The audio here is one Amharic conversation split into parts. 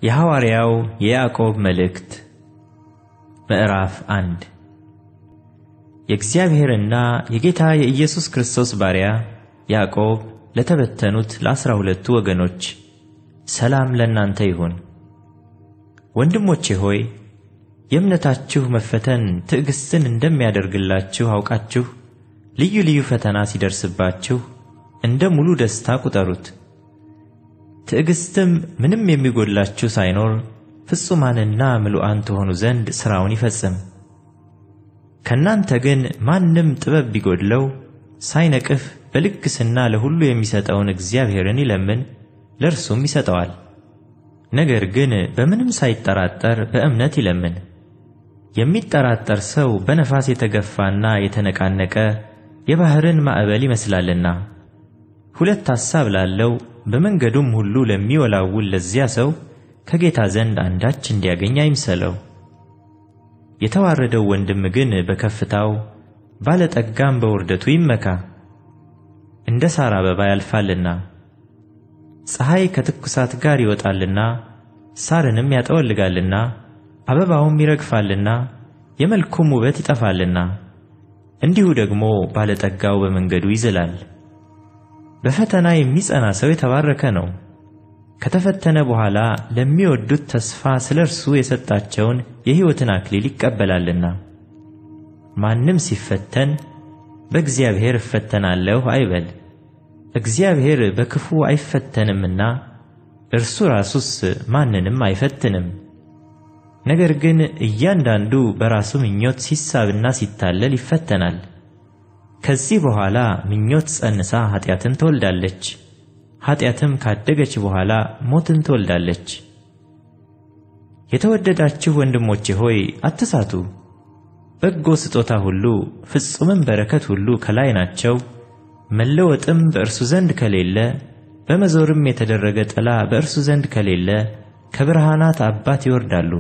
የሐዋርያው የያዕቆብ መልእክት ምዕራፍ አንድ የእግዚአብሔርና የጌታ የኢየሱስ ክርስቶስ ባሪያ ያዕቆብ ለተበተኑት ለአሥራ ሁለቱ ወገኖች ሰላም ለእናንተ ይሁን። ወንድሞቼ ሆይ የእምነታችሁ መፈተን ትዕግሥትን እንደሚያደርግላችሁ አውቃችሁ ልዩ ልዩ ፈተና ሲደርስባችሁ እንደ ሙሉ ደስታ ቁጠሩት። ትዕግሥትም ምንም የሚጎድላችሁ ሳይኖር ፍጹማንና ምሉዓን ትሆኑ ዘንድ ሥራውን ይፈጽም። ከእናንተ ግን ማንም ጥበብ ቢጎድለው ሳይነቅፍ በልግስና ለሁሉ የሚሰጠውን እግዚአብሔርን ይለምን፣ ለእርሱም ይሰጠዋል። ነገር ግን በምንም ሳይጠራጠር በእምነት ይለምን። የሚጠራጠር ሰው በነፋስ የተገፋና የተነቃነቀ የባሕርን ማዕበል ይመስላልና። ሁለት ሐሳብ ላለው በመንገዱም ሁሉ ለሚወላውል ለዚያ ሰው ከጌታ ዘንድ አንዳች እንዲያገኝ አይምሰለው። የተዋረደው ወንድም ግን በከፍታው ባለጠጋም በውርደቱ ይመካ። እንደ ሣር አበባ ያልፋልና ፀሐይ ከትኩሳት ጋር ይወጣልና ሣርንም ያጠወልጋልና አበባውም ይረግፋልና የመልኩም ውበት ይጠፋልና እንዲሁ ደግሞ ባለጠጋው በመንገዱ ይዝላል። በፈተና የሚጸና ሰው የተባረከ ነው። ከተፈተነ በኋላ ለሚወዱት ተስፋ ስለ እርሱ የሰጣቸውን የሕይወትን አክሊል ይቀበላልና። ማንም ሲፈተን በእግዚአብሔር እፈተናለሁ አይበል፣ እግዚአብሔር በክፉ አይፈተንምና እርሱ ራሱስ ማንንም አይፈትንም። ነገር ግን እያንዳንዱ በራሱ ምኞት ሲሳብና ሲታለል ይፈተናል። ከዚህ በኋላ ምኞት ጸንሳ ኃጢአትን ትወልዳለች። ኃጢአትም ካደገች በኋላ ሞትን ትወልዳለች። የተወደዳችሁ ወንድሞቼ ሆይ አትሳቱ። በጎ ስጦታ ሁሉ ፍጹምም በረከት ሁሉ ከላይ ናቸው፣ መለወጥም በእርሱ ዘንድ ከሌለ፣ በመዞርም የተደረገ ጥላ በእርሱ ዘንድ ከሌለ ከብርሃናት አባት ይወርዳሉ።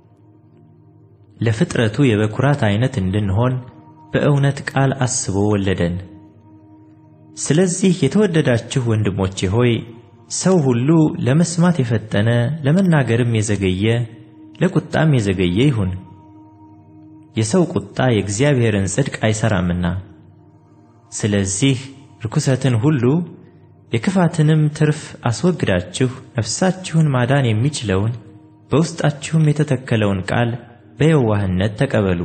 ለፍጥረቱ የበኩራት አይነት እንድንሆን በእውነት ቃል አስቦ ወለደን። ስለዚህ የተወደዳችሁ ወንድሞቼ ሆይ ሰው ሁሉ ለመስማት የፈጠነ ለመናገርም የዘገየ ለቁጣም የዘገየ ይሁን። የሰው ቁጣ የእግዚአብሔርን ጽድቅ አይሠራምና። ስለዚህ ርኩሰትን ሁሉ የክፋትንም ትርፍ አስወግዳችሁ ነፍሳችሁን ማዳን የሚችለውን በውስጣችሁም የተተከለውን ቃል በየዋህነት ተቀበሉ።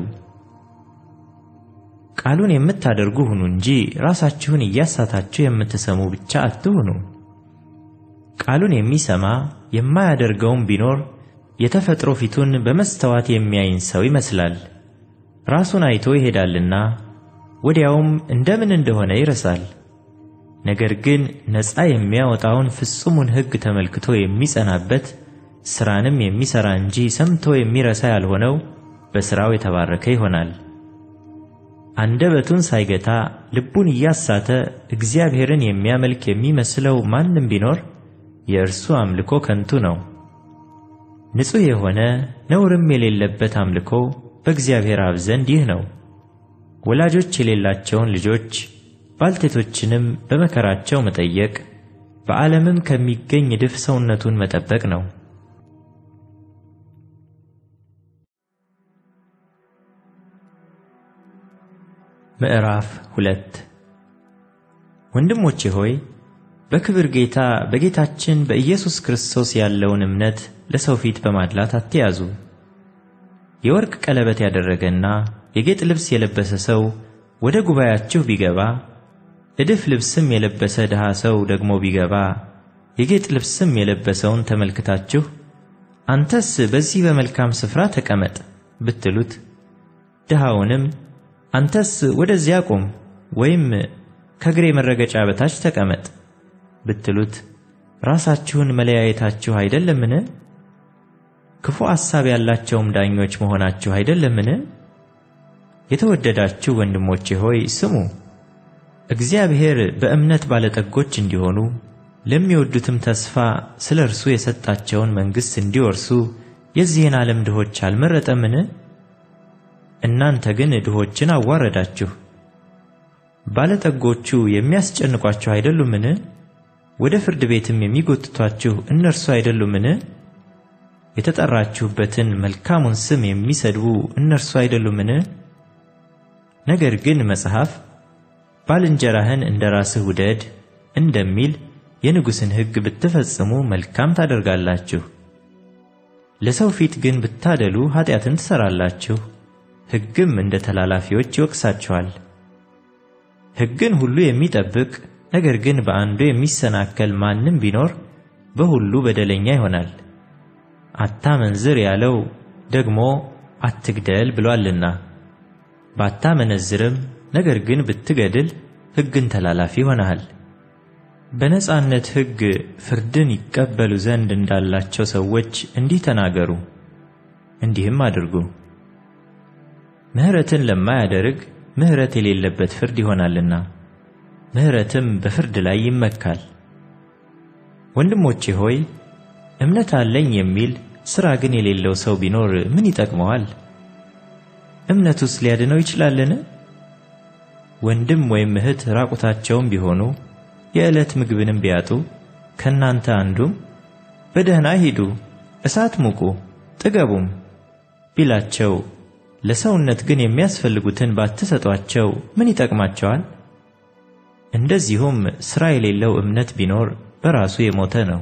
ቃሉን የምታደርጉ ሁኑ እንጂ ራሳችሁን እያሳታችሁ የምትሰሙ ብቻ አትሁኑ። ቃሉን የሚሰማ የማያደርገውም ቢኖር የተፈጥሮ ፊቱን በመስተዋት የሚያይን ሰው ይመስላል። ራሱን አይቶ ይሄዳልና ወዲያውም እንደምን እንደሆነ ይረሳል። ነገር ግን ነፃ የሚያወጣውን ፍጹሙን ሕግ ተመልክቶ የሚጸናበት ሥራንም የሚሠራ እንጂ ሰምቶ የሚረሳ ያልሆነው በሥራው የተባረከ ይሆናል። አንደበቱን ሳይገታ ልቡን እያሳተ እግዚአብሔርን የሚያመልክ የሚመስለው ማንም ቢኖር የእርሱ አምልኮ ከንቱ ነው። ንጹሕ የሆነ ነውርም የሌለበት አምልኮ በእግዚአብሔር አብ ዘንድ ይህ ነው። ወላጆች የሌላቸውን ልጆች ባልቴቶችንም በመከራቸው መጠየቅ፣ በዓለምም ከሚገኝ እድፍ ሰውነቱን መጠበቅ ነው። ምዕራፍ ሁለት ወንድሞቼ ሆይ በክብር ጌታ በጌታችን በኢየሱስ ክርስቶስ ያለውን እምነት ለሰው ፊት በማድላት አትያዙ። የወርቅ ቀለበት ያደረገና የጌጥ ልብስ የለበሰ ሰው ወደ ጉባኤያችሁ ቢገባ፣ እድፍ ልብስም የለበሰ ድሃ ሰው ደግሞ ቢገባ፣ የጌጥ ልብስም የለበሰውን ተመልክታችሁ አንተስ በዚህ በመልካም ስፍራ ተቀመጥ ብትሉት፣ ድሃውንም አንተስ ወደዚያ ቁም ወይም ከእግሬ መረገጫ በታች ተቀመጥ ብትሉት ራሳችሁን መለያየታችሁ አይደለምን? ክፉ ሐሳብ ያላቸውም ዳኞች መሆናችሁ አይደለምን? የተወደዳችሁ ወንድሞቼ ሆይ ስሙ። እግዚአብሔር በእምነት ባለጠጎች እንዲሆኑ ለሚወዱትም ተስፋ ስለ እርሱ የሰጣቸውን መንግሥት እንዲወርሱ የዚህን ዓለም ድሆች አልመረጠምን? እናንተ ግን ድሆችን አዋረዳችሁ። ባለጠጎቹ የሚያስጨንቋችሁ አይደሉምን? ወደ ፍርድ ቤትም የሚጎትቷችሁ እነርሱ አይደሉምን? የተጠራችሁበትን መልካሙን ስም የሚሰድቡ እነርሱ አይደሉምን? ነገር ግን መጽሐፍ ባልንጀራህን እንደ ራስህ ውደድ እንደሚል የንጉሥን ሕግ ብትፈጽሙ መልካም ታደርጋላችሁ። ለሰው ፊት ግን ብታደሉ ኃጢአትን ትሠራላችሁ፣ ሕግም እንደ ተላላፊዎች ይወቅሳችኋል። ሕግን ሁሉ የሚጠብቅ ነገር ግን በአንዱ የሚሰናከል ማንም ቢኖር በሁሉ በደለኛ ይሆናል። አታመንዝር ያለው ደግሞ አትግደል ብሏልና፣ ባታመነዝርም ነገር ግን ብትገድል ሕግን ተላላፊ ሆነሃል። በነጻነት ሕግ ፍርድን ይቀበሉ ዘንድ እንዳላቸው ሰዎች እንዲህ ተናገሩ፣ እንዲህም አድርጉ። ምሕረትን ለማያደርግ ምሕረት የሌለበት ፍርድ ይሆናልና ምሕረትም በፍርድ ላይ ይመካል። ወንድሞቼ ሆይ እምነት አለኝ የሚል ሥራ ግን የሌለው ሰው ቢኖር ምን ይጠቅመዋል? እምነቱስ ሊያድነው ይችላልን? ወንድም ወይም እህት ራቁታቸውም ቢሆኑ የዕለት ምግብንም ቢያጡ ከእናንተ አንዱም በደህና ሂዱ፣ እሳት ሙቁ፣ ጥገቡም ቢላቸው ለሰውነት ግን የሚያስፈልጉትን ባትሰጧቸው ምን ይጠቅማቸዋል? እንደዚሁም ሥራ የሌለው እምነት ቢኖር በራሱ የሞተ ነው።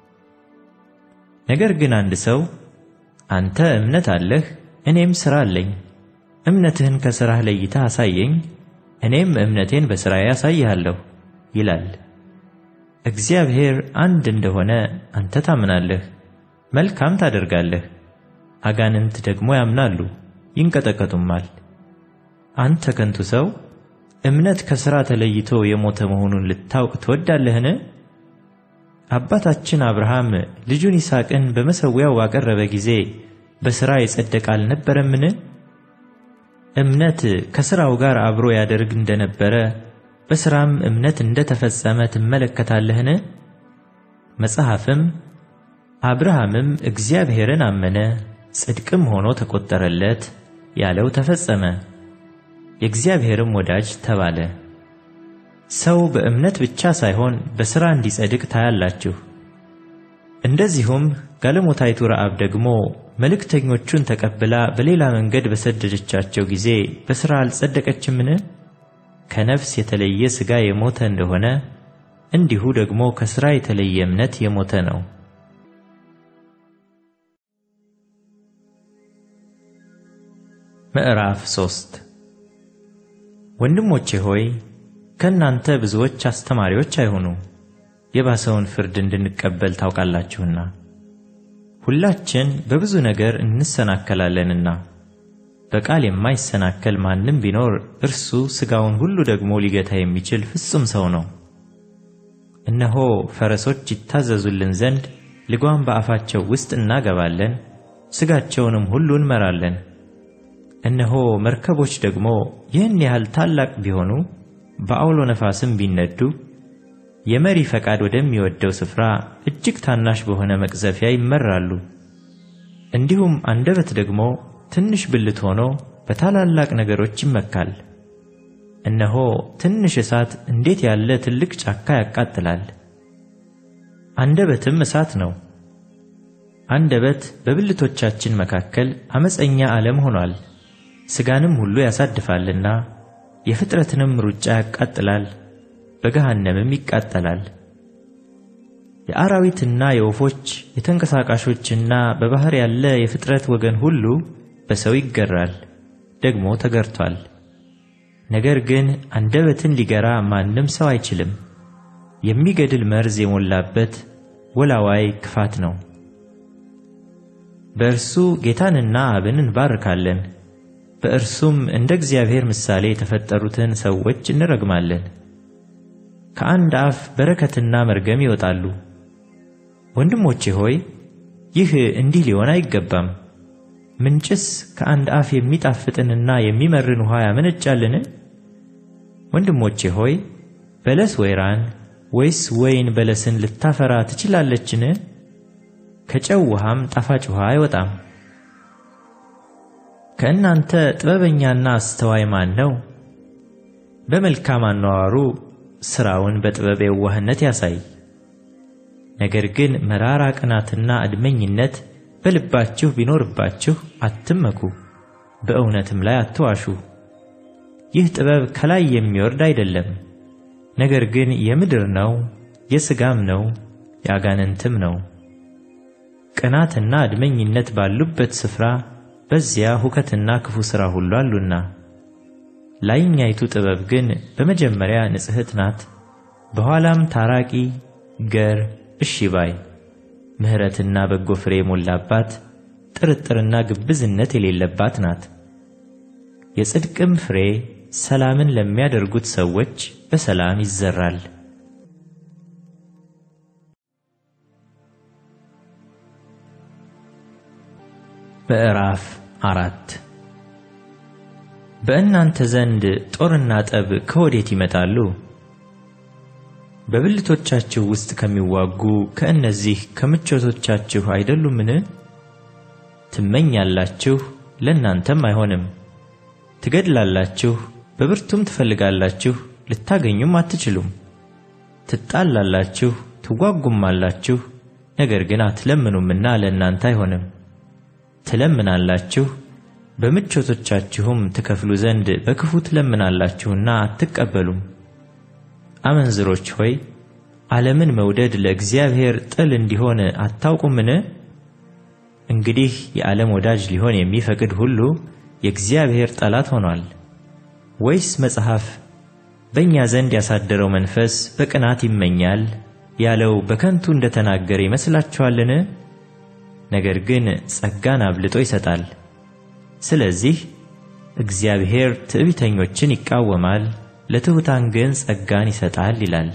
ነገር ግን አንድ ሰው አንተ እምነት አለህ፣ እኔም ሥራ አለኝ፣ እምነትህን ከሥራህ ለይተህ አሳየኝ፣ እኔም እምነቴን በሥራዬ አሳይሃለሁ ይላል። እግዚአብሔር አንድ እንደሆነ አንተ ታምናለህ፣ መልካም ታደርጋለህ። አጋንንት ደግሞ ያምናሉ ይንቀጠቀጡማል። አንተ ከንቱ ሰው እምነት ከሥራ ተለይቶ የሞተ መሆኑን ልታውቅ ትወዳለህን? አባታችን አብርሃም ልጁን ይስሐቅን በመሠዊያው ባቀረበ ጊዜ በሥራ የጸደቀ አልነበረምን? እምነት ከሥራው ጋር አብሮ ያደርግ እንደነበረ በሥራም እምነት እንደ ተፈጸመ ትመለከታለህን? መጽሐፍም አብርሃምም እግዚአብሔርን አመነ ጽድቅም ሆኖ ተቆጠረለት ያለው ተፈጸመ፣ የእግዚአብሔርም ወዳጅ ተባለ። ሰው በእምነት ብቻ ሳይሆን በሥራ እንዲጸድቅ ታያላችሁ። እንደዚሁም ጋለሞታይቱ ረዓብ ደግሞ መልእክተኞቹን ተቀብላ በሌላ መንገድ በሰደደቻቸው ጊዜ በሥራ አልጸደቀችምን? ከነፍስ የተለየ ሥጋ የሞተ እንደሆነ እንዲሁ ደግሞ ከሥራ የተለየ እምነት የሞተ ነው። ምዕራፍ ሶስት ወንድሞቼ ሆይ ከእናንተ ብዙዎች አስተማሪዎች አይሁኑ፣ የባሰውን ፍርድ እንድንቀበል ታውቃላችሁና። ሁላችን በብዙ ነገር እንሰናከላለንና በቃል የማይሰናከል ማንም ቢኖር እርሱ ሥጋውን ሁሉ ደግሞ ሊገታ የሚችል ፍጹም ሰው ነው። እነሆ ፈረሶች ይታዘዙልን ዘንድ ልጓም በአፋቸው ውስጥ እናገባለን፣ ሥጋቸውንም ሁሉ እንመራለን። እነሆ መርከቦች ደግሞ ይህን ያህል ታላቅ ቢሆኑ በአውሎ ነፋስም ቢነዱ የመሪ ፈቃድ ወደሚወደው ስፍራ እጅግ ታናሽ በሆነ መቅዘፊያ ይመራሉ። እንዲሁም አንደበት ደግሞ ትንሽ ብልት ሆኖ በታላላቅ ነገሮች ይመካል። እነሆ ትንሽ እሳት እንዴት ያለ ትልቅ ጫካ ያቃጥላል! አንደበትም እሳት ነው። አንደበት በብልቶቻችን መካከል ዓመፀኛ ዓለም ሆኗል። ሥጋንም ሁሉ ያሳድፋልና የፍጥረትንም ሩጫ ያቃጥላል፣ በገሃነምም ይቃጠላል። የአራዊትና የወፎች የተንቀሳቃሾችና በባሕር ያለ የፍጥረት ወገን ሁሉ በሰው ይገራል፣ ደግሞ ተገርቷል። ነገር ግን አንደበትን ሊገራ ማንም ሰው አይችልም። የሚገድል መርዝ የሞላበት ወላዋይ ክፋት ነው። በእርሱ ጌታንና አብን እንባርካለን፣ በእርሱም እንደ እግዚአብሔር ምሳሌ የተፈጠሩትን ሰዎች እንረግማለን። ከአንድ አፍ በረከትና መርገም ይወጣሉ። ወንድሞቼ ሆይ ይህ እንዲህ ሊሆን አይገባም። ምንጭስ ከአንድ አፍ የሚጣፍጥንና የሚመርን ውኃ ያመነጫልን? ወንድሞቼ ሆይ በለስ ወይራን ወይስ ወይን በለስን ልታፈራ ትችላለችን? ከጨው ውሃም ጣፋጭ ውሃ አይወጣም። ከእናንተ ጥበበኛና አስተዋይ ማን ነው? በመልካም አነዋወሩ ሥራውን በጥበብ የዋህነት ያሳይ። ነገር ግን መራራ ቅናትና አድመኝነት በልባችሁ ቢኖርባችሁ አትመኩ፣ በእውነትም ላይ አትዋሹ። ይህ ጥበብ ከላይ የሚወርድ አይደለም፣ ነገር ግን የምድር ነው፣ የሥጋም ነው፣ የአጋንንትም ነው። ቅናትና አድመኝነት ባሉበት ስፍራ በዚያ ሁከትና ክፉ ሥራ ሁሉ አሉና። ላይኛይቱ ጥበብ ግን በመጀመሪያ ንጽሕት ናት፣ በኋላም ታራቂ፣ ገር፣ እሺ ባይ፣ ምሕረትና በጎ ፍሬ የሞላባት ጥርጥርና ግብዝነት የሌለባት ናት። የጽድቅም ፍሬ ሰላምን ለሚያደርጉት ሰዎች በሰላም ይዘራል። ምዕራፍ አራት በእናንተ ዘንድ ጦርና ጠብ ከወዴት ይመጣሉ? በብልቶቻችሁ ውስጥ ከሚዋጉ ከእነዚህ ከምቾቶቻችሁ አይደሉምን? ትመኛላችሁ፣ ለእናንተም አይሆንም። ትገድላላችሁ፣ በብርቱም ትፈልጋላችሁ፣ ልታገኙም አትችሉም። ትጣላላችሁ፣ ትዋጉማላችሁ፣ ነገር ግን አትለምኑምና ለእናንተ አይሆንም። ትለምናላችሁ በምቾቶቻችሁም ትከፍሉ ዘንድ በክፉ ትለምናላችሁና አትቀበሉም። አመንዝሮች ሆይ ዓለምን መውደድ ለእግዚአብሔር ጥል እንዲሆን አታውቁምን? እንግዲህ የዓለም ወዳጅ ሊሆን የሚፈቅድ ሁሉ የእግዚአብሔር ጠላት ሆኗል። ወይስ መጽሐፍ በእኛ ዘንድ ያሳደረው መንፈስ በቅናት ይመኛል ያለው በከንቱ እንደተናገረ ይመስላችኋልን? ነገር ግን ጸጋን አብልጦ ይሰጣል። ስለዚህ እግዚአብሔር ትዕቢተኞችን ይቃወማል፣ ለትሑታን ግን ጸጋን ይሰጣል ይላል።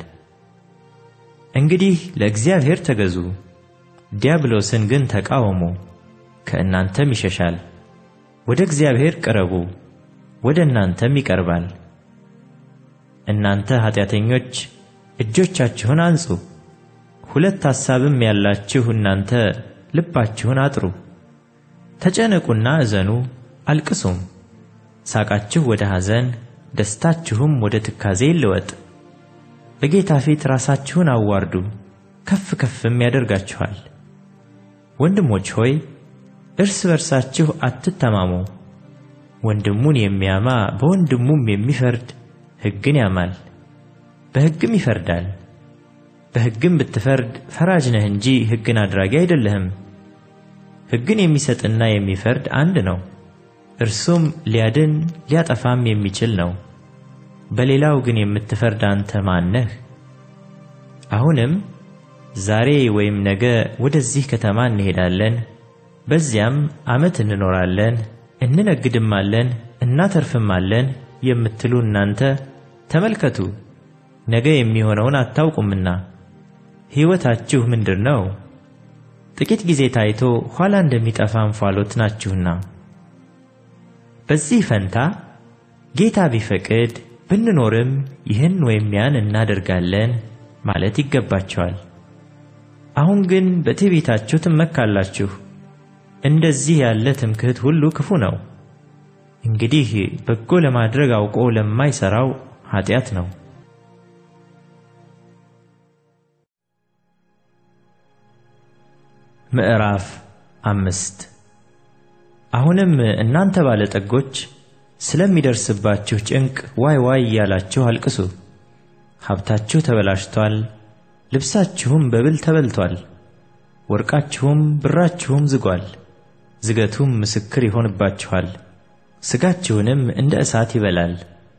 እንግዲህ ለእግዚአብሔር ተገዙ፣ ዲያብሎስን ግን ተቃወሙ፣ ከእናንተም ይሸሻል። ወደ እግዚአብሔር ቅረቡ፣ ወደ እናንተም ይቀርባል። እናንተ ኃጢአተኞች እጆቻችሁን አንጹ፣ ሁለት ሐሳብም ያላችሁ እናንተ ልባችሁን አጥሩ። ተጨነቁና እዘኑ አልቅሱም። ሳቃችሁ ወደ ሐዘን ደስታችሁም ወደ ትካዜ ይለወጥ። በጌታ ፊት ራሳችሁን አዋርዱ፣ ከፍ ከፍም ያደርጋችኋል። ወንድሞች ሆይ እርስ በርሳችሁ አትተማሙ። ወንድሙን የሚያማ በወንድሙም የሚፈርድ ሕግን ያማል፣ በሕግም ይፈርዳል። በሕግም ብትፈርድ ፈራጅ ነህ እንጂ ሕግን አድራጊ አይደለህም። ሕግን የሚሰጥና የሚፈርድ አንድ ነው፣ እርሱም ሊያድን ሊያጠፋም የሚችል ነው። በሌላው ግን የምትፈርድ አንተ ማን ነህ? አሁንም ዛሬ ወይም ነገ ወደዚህ ከተማ እንሄዳለን፣ በዚያም ዓመት እንኖራለን፣ እንነግድማለን፣ እናተርፍማለን የምትሉ እናንተ ተመልከቱ፣ ነገ የሚሆነውን አታውቁምና ሕይወታችሁ ምንድር ነው? ጥቂት ጊዜ ታይቶ ኋላ እንደሚጠፋ እንፋሎት ናችሁና። በዚህ ፈንታ ጌታ ቢፈቅድ ብንኖርም ይህን ወይም ያን እናደርጋለን ማለት ይገባቸዋል። አሁን ግን በትዕቢታችሁ ትመካላችሁ። እንደዚህ ያለ ትምክህት ሁሉ ክፉ ነው። እንግዲህ በጎ ለማድረግ አውቆ ለማይሠራው ኃጢአት ነው። ምዕራፍ አምስት አሁንም እናንተ ባለጠጎች ስለሚደርስባችሁ ጭንቅ ዋይ ዋይ እያላችሁ አልቅሱ። ሀብታችሁ ተበላሽቷል፣ ልብሳችሁም በብል ተበልቷል፣ ወርቃችሁም ብራችሁም ዝጓል። ዝገቱም ምስክር ይሆንባችኋል፣ ሥጋችሁንም እንደ እሳት ይበላል።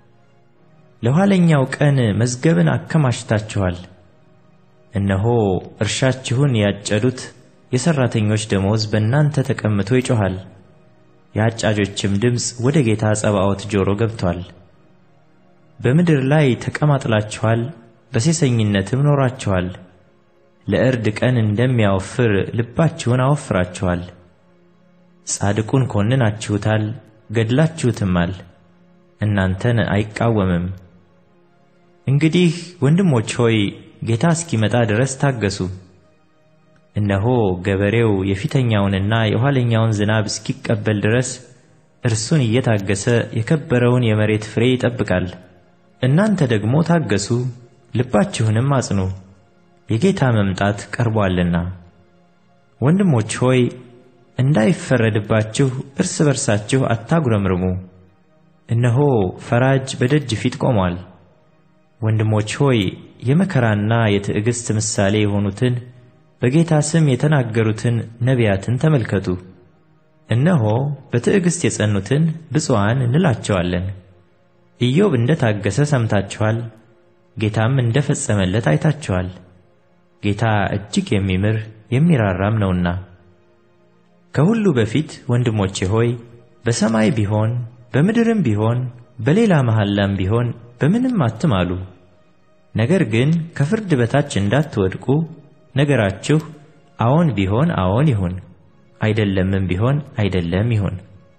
ለኋለኛው ቀን መዝገብን አከማችታችኋል። እነሆ እርሻችሁን ያጨዱት የሠራተኞች ደሞዝ በእናንተ ተቀምቶ ይጮኻል። የአጫጆችም ድምፅ ወደ ጌታ ጸባዖት ጆሮ ገብቶአል። በምድር ላይ ተቀማጥላችኋል፣ በሴሰኝነትም ኖራችኋል። ለእርድ ቀን እንደሚያወፍር ልባችሁን አወፍራችኋል። ጻድቁን ኮንናችሁታል፣ ገድላችሁትማል፣ እናንተን አይቃወምም። እንግዲህ ወንድሞች ሆይ ጌታ እስኪመጣ ድረስ ታገሱ። እነሆ ገበሬው የፊተኛውንና የኋለኛውን ዝናብ እስኪቀበል ድረስ እርሱን እየታገሰ የከበረውን የመሬት ፍሬ ይጠብቃል። እናንተ ደግሞ ታገሱ፣ ልባችሁንም አጽኑ፣ የጌታ መምጣት ቀርቦአልና። ወንድሞች ሆይ እንዳይፈረድባችሁ እርስ በርሳችሁ አታጉረምርሙ። እነሆ ፈራጅ በደጅ ፊት ቆሟል። ወንድሞች ሆይ የመከራና የትዕግሥት ምሳሌ የሆኑትን በጌታ ስም የተናገሩትን ነቢያትን ተመልከቱ። እነሆ በትዕግሥት የጸኑትን ብፁዓን እንላቸዋለን። ኢዮብ እንደ ታገሠ ሰምታችኋል፣ ጌታም እንደ ፈጸመለት አይታችኋል። ጌታ እጅግ የሚምር የሚራራም ነውና። ከሁሉ በፊት ወንድሞቼ ሆይ በሰማይ ቢሆን በምድርም ቢሆን በሌላ መሐላም ቢሆን በምንም አትማሉ። ነገር ግን ከፍርድ በታች እንዳትወድቁ ነገራችሁ አዎን ቢሆን አዎን ይሁን፣ አይደለምም ቢሆን አይደለም ይሁን።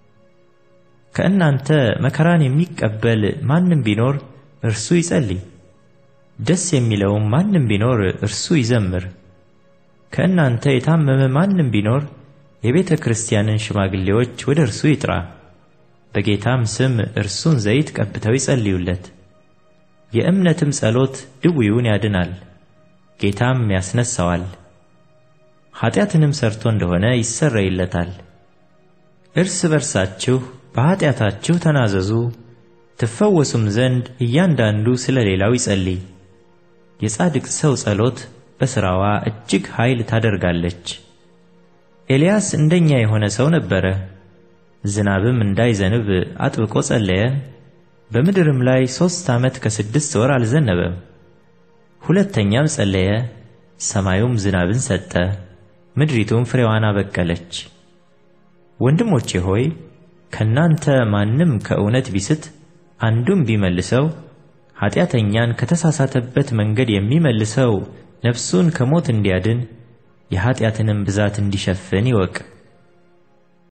ከእናንተ መከራን የሚቀበል ማንም ቢኖር እርሱ ይጸልይ፣ ደስ የሚለውም ማንም ቢኖር እርሱ ይዘምር። ከእናንተ የታመመ ማንም ቢኖር የቤተ ክርስቲያንን ሽማግሌዎች ወደ እርሱ ይጥራ፣ በጌታም ስም እርሱን ዘይት ቀብተው ይጸልዩለት። የእምነትም ጸሎት ድውዩን ያድናል፣ ጌታም ያስነሣዋል። ኀጢአትንም ሰርቶ እንደሆነ ይሰረይለታል። እርስ በርሳችሁ በኀጢአታችሁ ተናዘዙ፣ ትፈወሱም ዘንድ እያንዳንዱ ስለ ሌላው ይጸልይ። የጻድቅ ሰው ጸሎት በሥራዋ እጅግ ኃይል ታደርጋለች። ኤልያስ እንደኛ የሆነ ሰው ነበረ። ዝናብም እንዳይዘንብ አጥብቆ ጸለየ። በምድርም ላይ ሦስት ዓመት ከስድስት ወር አልዘነበም። ሁለተኛም ጸለየ፣ ሰማዩም ዝናብን ሰጠ፣ ምድሪቱም ፍሬዋን አበቀለች። ወንድሞቼ ሆይ ከእናንተ ማንም ከእውነት ቢስት አንዱም ቢመልሰው ኀጢአተኛን ከተሳሳተበት መንገድ የሚመልሰው ነፍሱን ከሞት እንዲያድን የኀጢአትንም ብዛት እንዲሸፍን ይወቅ።